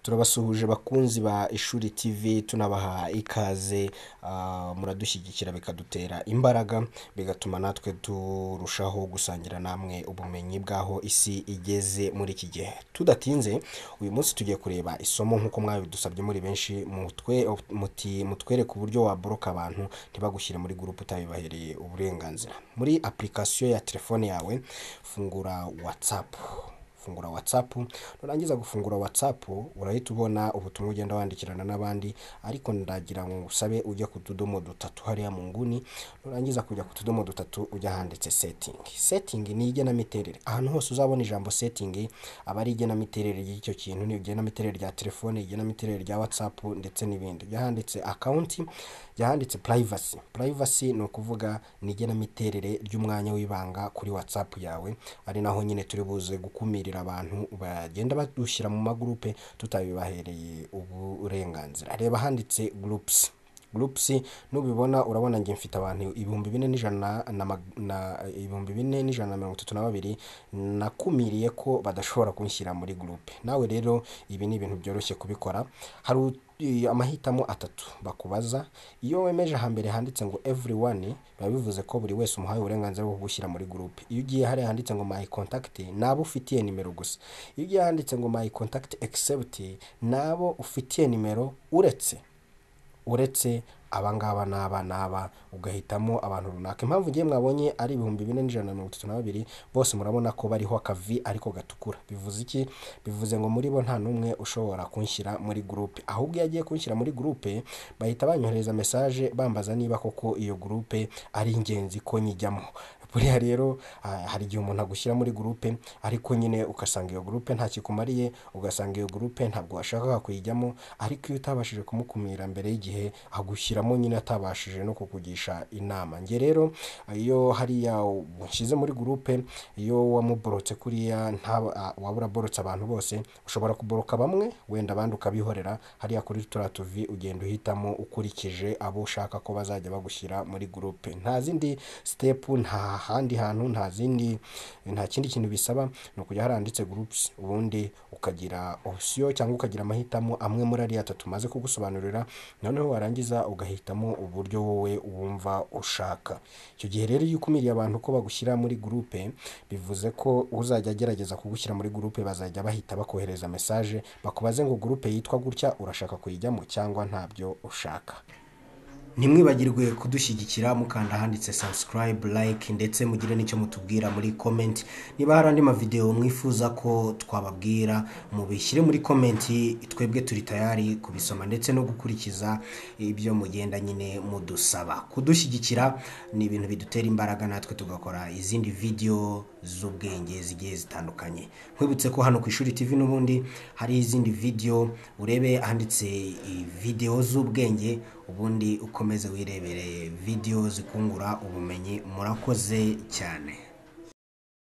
turabasuhuje bakunzi ba ishuri tv tunabaha ikaze ah, muradushyigikira bikadutera imbaraga bigatuma natwe turushaho gusangira namwe ubumenyi bw'aho isi igeze muri iki gihe tudatinze uyu munsi tugiye kureba isomo nk'uko mwabidusabye muri benshi mutwe muti mutwereke uburyo waboroka abantu ntibagushyire muri gurupe utabibahereye uburenganzira muri application ya telefone yawe fungura whatsapp fungura whatsapp nurangiza gufungura whatsapp urahita ubona ubutumwa ugenda wandikirana n'abandi ariko ndagira ngo usabe ujya ku tudomo dutatu hariya mu nguni nurangiza kujya ku tudomo dutatu ujya handitse setting setting ni igenamiterere ahantu hose uzabona ijambo setting aba ari igenamiterere y'icyo kintu ni igenamiterere rya telefone igenamiterere rya whatsapp ndetse n'ibindi ujya handitse account ujya handitse privacy privacy ni ukuvuga ni igenamiterere ry'umwanya w'ibanga kuri whatsapp yawe ari naho nyine turi buze gukumira kugira abantu bagenda badushyira mu magurupe tutabibahereye uburenganzira reba handitse groups groups nubibona urabona njye mfite abantu ibihumbi bine n'ijana na mag- na ibihumbi bine n'ijana na mirongo itatu na babiri nakumiriye ko badashobora kunshyira muri groupe nawe rero ibi ni ibintu byoroshye kubikora hari ut- i- amahitamo atatu bakubaza iyo wemeje hambere handitse ngo everyone biba bivuze ko buri wese umuhaye uburenganzira bwo gushyira muri groupe iyo ugiye hariya handitse ngo my contact ni abo ufitiye nimero gusa iyo ugiye handitse ngo my contact except ni abo ufitiye nimero uretse uretse abangaba n'aba n'aba ugahitamo abantu runaka impamvu ngiye mwabonye ari ibihumbi bine n'ijana na mirongo itatu na babiri bose murabona ko bariho akavi ariko gatukura bivuze iki bivuze ngo muri bo nta n'umwe ushobora kunshyira muri gurupe ahubwo iyo agiye kunshyira muri gurupe bahita banyohereza mesaje bambaza niba koko iyo gurupe ari ingenzi ko nyijyamo buriya rero ah, hari igihe umuntu agushyira muri gurupe ariko nyine ugasanga iyo gurupe nta kikumariye ugasanga iyo gurupe ntabwo washakaga kuyijyamo ariko iyo utabashije kumukumira mbere y'igihe agushyiramo nyine atabashije no kukugisha inama njye rero iyo hariya ushyize muri gurupe iyo wamuborotse kuriya ntaba ah, waba uraborotse abantu bose ushobora kuboroka bamwe wenda abandi ukabihorera hariya kuri turiya tuvi ugenda uhitamo ukurikije abo ushaka ko bazajya bagushyira muri gurupe nta zindi sitepu nta handi hantu nta zindi nta kindi kintu bisaba ni ukujya haranditse gurupusi ubundi ukagira opsiyo cyangwa ukagira amahitamo amwe muri ariya atatu maze kugusobanurira noneho warangiza ugahitamo uburyo wowe wumva ushaka icyo gihe rero iyo ukumiriye abantu ko bagushyira muri gurupe bivuze ko uzajya agerageza kugushyira muri gurupe bazajya bahita bakohereza mesaje bakubaze ngo gurupe yitwa gutya urashaka kuyijyamo cyangwa ntabyo ushaka ntimwibagirwe kudushyigikira mukanda ahanditse subscribe like ndetse mugire n'icyo mutubwira muri comment niba hari andi mavidewo mwifuza ko twababwira mubishyire muri comment twebwe turi tayari kubisoma ndetse no gukurikiza ibyo mugenda nyine mudusaba kudushyigikira ni ibintu bidutera imbaraga natwe tugakora izindi video z'ubwenge zigiye zitandukanye nkwibutse ko hano ku ishuri tv n'ubundi hari izindi video urebe ahanditse video z'ubwenge ubundi ukomeze wirebere video zikungura ubumenyi murakoze cyane